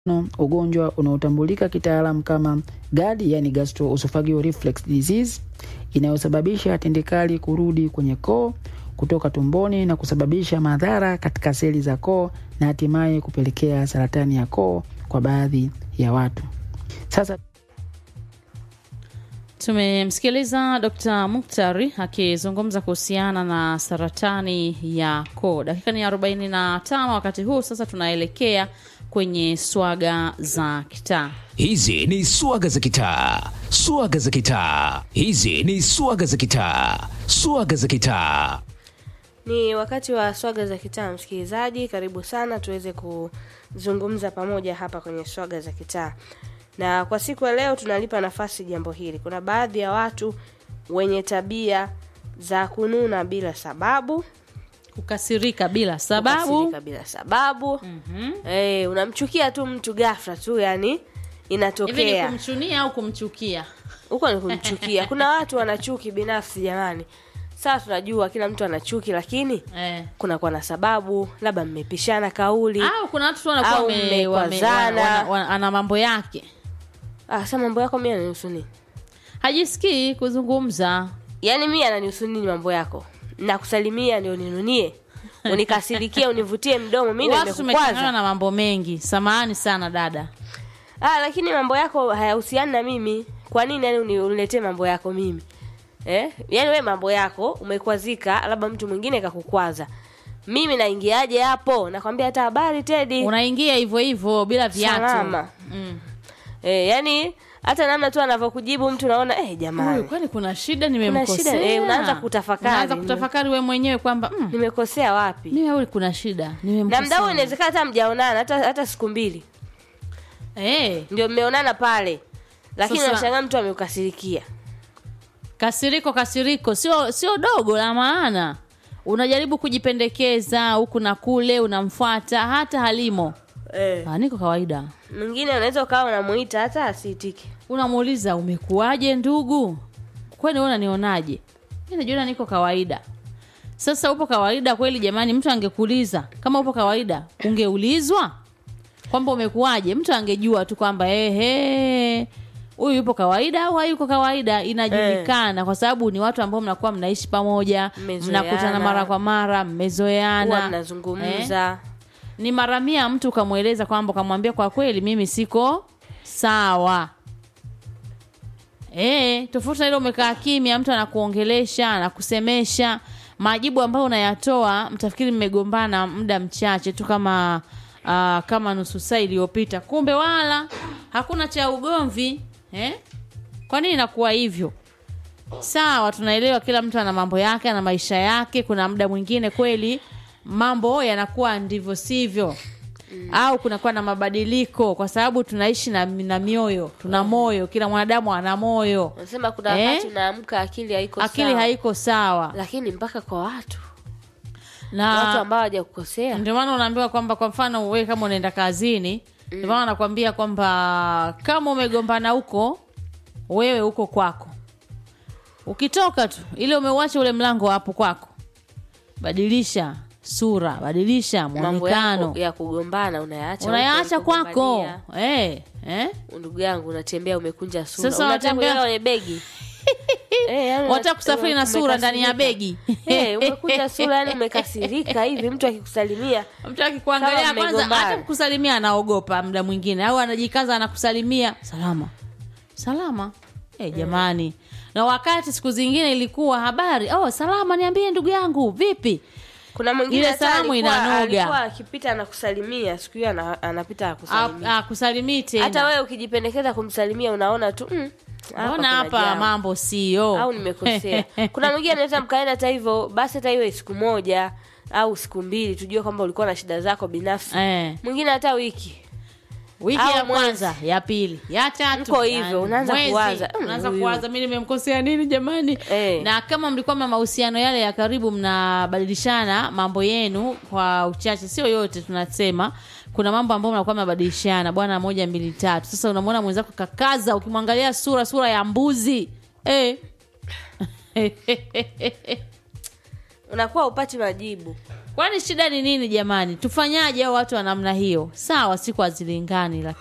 No, ugonjwa unaotambulika kitaalam kama GERD, yani gastroesophageal reflux disease, inayosababisha tindikali kurudi kwenye koo kutoka tumboni na kusababisha madhara katika seli za koo na hatimaye kupelekea saratani ya koo kwa baadhi ya watu. Sasa Tumemsikiliza Dr. Muktari akizungumza kuhusiana na saratani ya koo. Dakika ni 45 wakati huu sasa tunaelekea kwenye swaga za kitaa. Hizi ni swaga za kitaa, swaga za kitaa. Hizi ni swaga za kitaa, swaga za kitaa. Ni wakati wa swaga za kitaa, msikilizaji, karibu sana tuweze kuzungumza pamoja hapa kwenye swaga za kitaa. Na kwa siku ya leo tunalipa nafasi jambo hili. Kuna baadhi ya watu wenye tabia za kununa bila sababu, Kukasirika bila sababu. kukasirika bila sababu. Eh, unamchukia tu mtu ghafla tu, yani Hivi ni inatokea kumchunia au kumchukia? huko ni kumchukia. Kuna watu wana chuki binafsi jamani. Sawa, tunajua kila mtu ana chuki, lakini Eh. kunakuwa na sababu, labda mmepishana kauli Au kuna watu tu wanakuwa Au wame- wame- mmekwazana. wana- wana- ana mambo yake, Ah, sasa mambo yako mimi ananihusu nini? hajisikii kuzungumza. Yaani mimi ananihusu nini mambo yako? Nakusalimia ndio ninunie. Unikasirikie, univutie mdomo, mimi ndio Watu tumechanganywa nimekukwaza. na mambo mengi. Samahani sana dada. Ah, lakini mambo yako hayahusiani na mimi. Kwa nini yani uni- uniletee mambo yako mimi? Eh? Yaani wewe mambo yako umekwazika, labda mtu mwingine kakukwaza. Mimi naingiaje hapo? Nakwambia hata habari Teddy. Unaingia hivyo hivyo bila viatu. Salama. Mm. Eh, yani hata namna tu anavyokujibu mtu naona eh Huyu jamani. kwani kuna shida nimemkosea? shida, eh, unaanza kutafakari. Unaanza kutafakari wewe mwenyewe kwamba mm, Nimekosea wapi? mimi au kuna shida na nimemkosea. mda huo inawezekana hata mjaonana hata, hata siku mbili Eh, ndio mmeonana pale lakini Sasa- unashangaa mtu ameukasirikia kasiriko kasiriko sio sio dogo la maana. Unajaribu kujipendekeza huku na kule, unamfuata hata halimo. eh. Ah, niko kawaida. mwingine unaweza ukawa unamuita hata asiitike Unamuuliza umekuwaje ndugu? Kwani wewe unanionaje? Mimi najiona niko kawaida. Sasa upo kawaida kweli jamani, mtu angekuuliza kama upo kawaida, ungeulizwa kwamba umekuwaje, mtu angejua tu kwamba ehe, huyu yupo kawaida au hayuko kawaida, inajulikana kwa sababu ni watu ambao mnakuwa mnaishi pamoja, Mmezoeana. mnakutana mara kwa mara, huwa mmezoeana, Eh? mnazungumza ni mara mia mtu ukamweleza kwamba ukamwambia kwa kweli mimi siko sawa e, tofauti na ile umekaa kimya mtu anakuongelesha anakusemesha majibu ambayo unayatoa mtafikiri mmegombana muda mchache tu kama uh, kama nusu saa iliyopita kumbe wala hakuna cha ugomvi eh? kwa nini inakuwa hivyo sawa tunaelewa kila mtu ana mambo yake ana maisha yake kuna muda mwingine kweli mambo yanakuwa ndivyo sivyo au kunakuwa na mabadiliko kwa sababu tunaishi na, na mioyo tuna moyo kila mwanadamu ana moyo unasema kuna Eh? wakati unaamka akili haiko akili sawa. haiko sawa lakini mpaka kwa watu watu na ambao hawajakukosea ndio maana unaambiwa kwamba kwa mfano wewe kama unaenda kazini ndio maana nakwambia kwamba kama umegombana huko wewe huko kwako ukitoka tu ile umeuacha ule mlango hapo kwako badilisha sura badilisha mambo mwonekano yako ya kugombana unayaacha unayaacha huko kwako ulikogombania. eh, eh? ndugu yangu unatembea umekunja sura Sasa unataka unatembea- kuiweka kwenye begi Eh, yani wataka una- kusafiri na sura ndani ya umekasirika. begi Eh, umekunja sura yani umekasirika hivi mtu akikusalimia mtu akikuangalia Kama kwanza mmegombana. hata kukusalimia anaogopa muda mwingine au anajikaza anakusalimia salama salama eh jamani na wakati siku zingine ilikuwa habari oh salama niambie ndugu yangu vipi kuna mwingine Ile hata salamu alikuwa- inanoga. alikuwa akipita anakusalimia siku hiyo ana- anapita akusalimia akusalimii tena hata wewe ukijipendekeza kumsalimia unaona tu mm, hapa mbona kuna hapa jambo. mambo sio au nimekosea kuna mwingine anaweza mkaenda hata hivyo basi hata iwe siku moja au siku mbili tujue kwamba ulikuwa na shida zako binafsi eh, mwingine hata wiki wiki Au ya mwezi. kwanza ya pili ya tatu Mko hivyo, yani unaanza mwezi, kuwaza, "Mm, unaanza huyu." kuwaza mi nimemkosea nini jamani Eh. na kama mlikuwa na mahusiano yale ya karibu mnabadilishana mambo yenu kwa uchache sio yote tunasema kuna mambo ambayo mnakuwa mnabadilishana bwana moja mbili tatu sasa unamwona mwenzako kakaza ukimwangalia sura sura ya mbuzi eh. unakuwa upati majibu kwani shida ni nini jamani tufanyaje au watu wa namna hiyo sawa siku hazilingani lakini